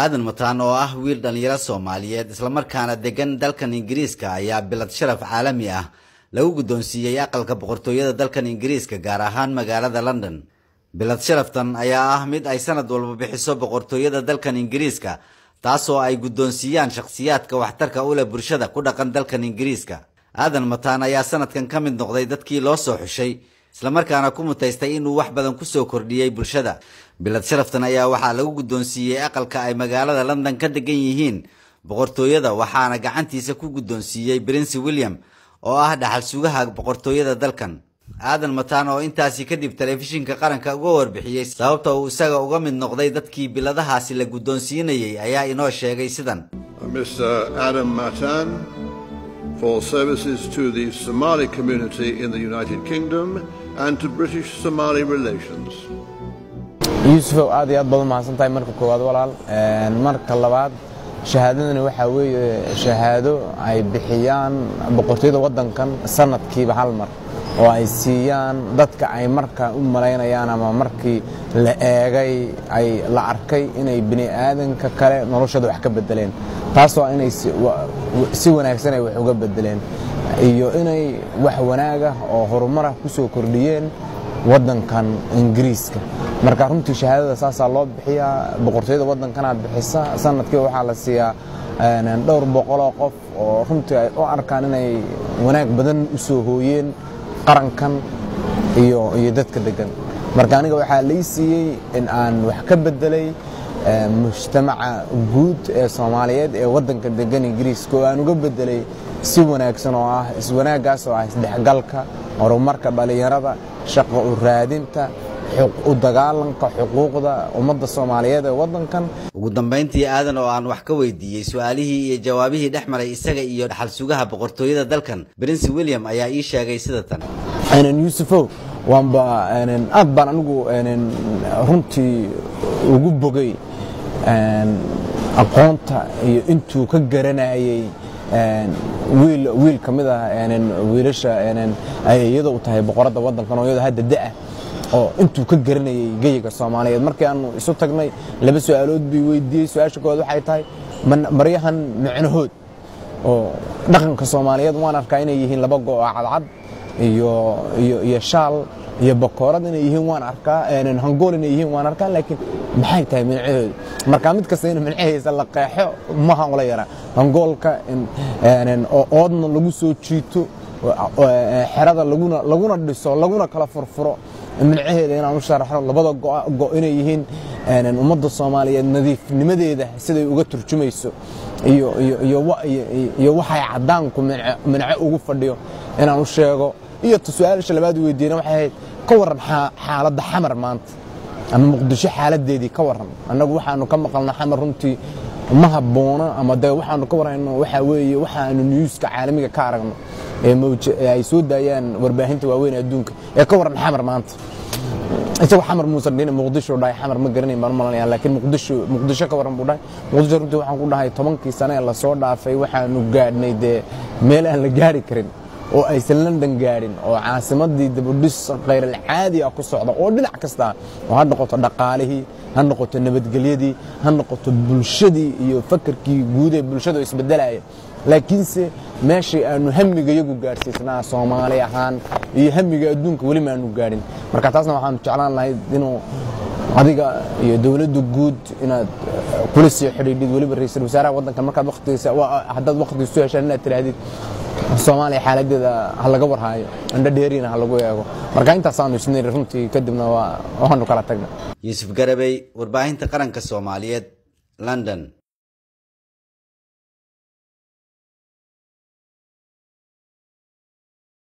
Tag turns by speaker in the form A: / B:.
A: aadan mataan oo ah wiil dhallinyaro soomaaliyeed islamarkaana degan dalkan ingiriiska ayaa bilad sharaf caalami ah lagu guddoonsiiyey aqalka boqortooyada dalkan ingiriiska gaar ahaan magaalada london bilad sharaftan ayaa ah mid ay sanad walba bixiso boqortooyada dalkan ingiriiska taasoo ay guddoonsiiyaan shakhsiyaadka waxtarka u leh bulshada ku dhaqan dalkan ingiriiska aadan mataan ayaa sanadkan ka mid noqday dadkii loo soo xushay islamarkaana ku mutaystay inuu wax badan ku soo kordhiyey bulshada bilad sharaftan ayaa waxaa lagu guddoonsiiyey aqalka ay magaalada london ka degan yihiin boqortooyada waxaana gacantiisa ku guddoonsiiyey prince william oo ah dhaxal sugaha boqortooyada dalkan aadan mataan oo intaasi kadib telefishinka qaranka uga warbixiyey sababta uu isaga uga mid noqday dadkii biladahaasi la guddoonsiinayey ayaa inoo sheegay sidan
B: Mr. Adam Matan for services to the Somali community in the United Kingdom and to British Somali relations.
C: yuusufow aad iyo aad baad u mahadsan tahay marka koowaad walaal marka labaad shahaadadani waxaa weeye shahaado ay bixiyaan boqortooyada waddankan sanadkiiba hal mar oo ay siiyaan dadka ay marka u malaynayaan ama markii la eegay ay la arkay inay bini aadanka kale noloshooda wax ka bedeleen taasoo inay si wanaagsan ay wax uga bedeleen iyo inay wax wanaagah oo horumarah ku soo kordhiyeen waddankan ingiriiska marka runtii shahaadada saasaa loo bixiyaa boqortooyada waddankanaad bixisa sanadkiiba waxaa la siiyaa dhowr boqoloo qof oo runtii ay u arkaan inay wanaag badan u soo hooyeen qarankan iyo iyo dadka degan marka aniga waxaa lai siiyey in aan wax ka bedelay mujtamaca guud ee soomaaliyeed ee waddanka degan ingiriiska oo aan uga bedelay si wanaagsan oo ah iswanaaggaas oo ah isdhexgalka horumarka dhallinyarada shaqo u raadinta u dagaalanka xuquuqda ummadda soomaaliyeed ee waddankan
A: ugu dambayntii aadan oo aan wax ka weydiiyey su-aalihii iyo jawaabihii dhex maray isaga iyo dhaxal sugaha boqortooyada dalkan prince william ayaa ii sheegay sida tan
C: yuusufow waanba aad baan anigu runtii ugu bogay aqoonta iyo intuu ka garanayey wiil ka mid ah wiilasha ay iyadoo u tahay boqoradda waddankan oo iyadoo hadda da'ah oo intuu ka garanayey geyiga soomaaliyeed markii aanu isu tagnay laba su-aalood bii weydiiyey su-aasha koowaad waxay tahay maryahan micnahood oo dhaqanka soomaaliyeed waan arkaa inay yihiin laba go oo cadcad iyo shaal iyo bakoorad inay yihiin waan arkaa hangool inay yihiin waan arkaa laakiin maxay tahay minacahooda marka mid kasta in mincahiisa la qeexo maha ula yaraa hangoolka oo oodna lagu soo jiito xerada laguna dhiso laguna kala furfuro mincaheeda inaan u sharaxno labada go inay yihiin ummadda soomaaliyeed nadiifnimadeeda siday uga turjumayso iyo waxay caddaanku minco ugu fadhiyo inaan u sheego iyo su-aalisha labaad weydiina waxay ahayd ka warran xaaladda xamar maanta ama muqdisho xaaladeedii ka warran annagu waxaanu ka maqalna xamar runtii ma habboona ama de waxaanu ka warrayno waxaa weeye waxaanu niyuuska caalamiga ka aragno ee ay soo daayaan warbaahinta waaweyn adduunka ee ka warran xamar maanta isagoo xamar muusan dhihin muqdisho dhahay xamar ma garanayn baan u malanaya laakiin muqdisho muqdisho ka warran buu dhahay muqdisho runtii waxaan ku dhahay tobankii sane ee lasoo dhaafay waxaanu gaadhnay dee meel aan la gaari karin oo aysan london gaadhin oo caasimadii dabudhis khayralcaadi ah ku socda oo dhinac kasta oo ha noqoto dhaqaalihii ha noqoto nabadgelyadii ha noqoto bulshadii iyo fakarkii guud ee bulshada isbedelaya laakiinse meeshii aanu hamiga iyagu gaadhsiisnaa soomaali ahaan iyo hamiga adduunka weli maanu gaadhin marka taasna waxaanu jeclaan lahayd inuu adiga iyo dowladda guud inaad kula sii xidhiidhid weliba ra-iisul wasaaraha waddanka markaad waqtigiisa haddaad waqtigiisu heshaan inaad tidhaahdid soomaaliya xaaladeeda ha laga warhaayo indho dheeriina ha lagu eego marka intaasaanu isniri runtii kadibna waanu kala tagna
A: yuusuf garabey warbaahinta qaranka soomaaliyeed london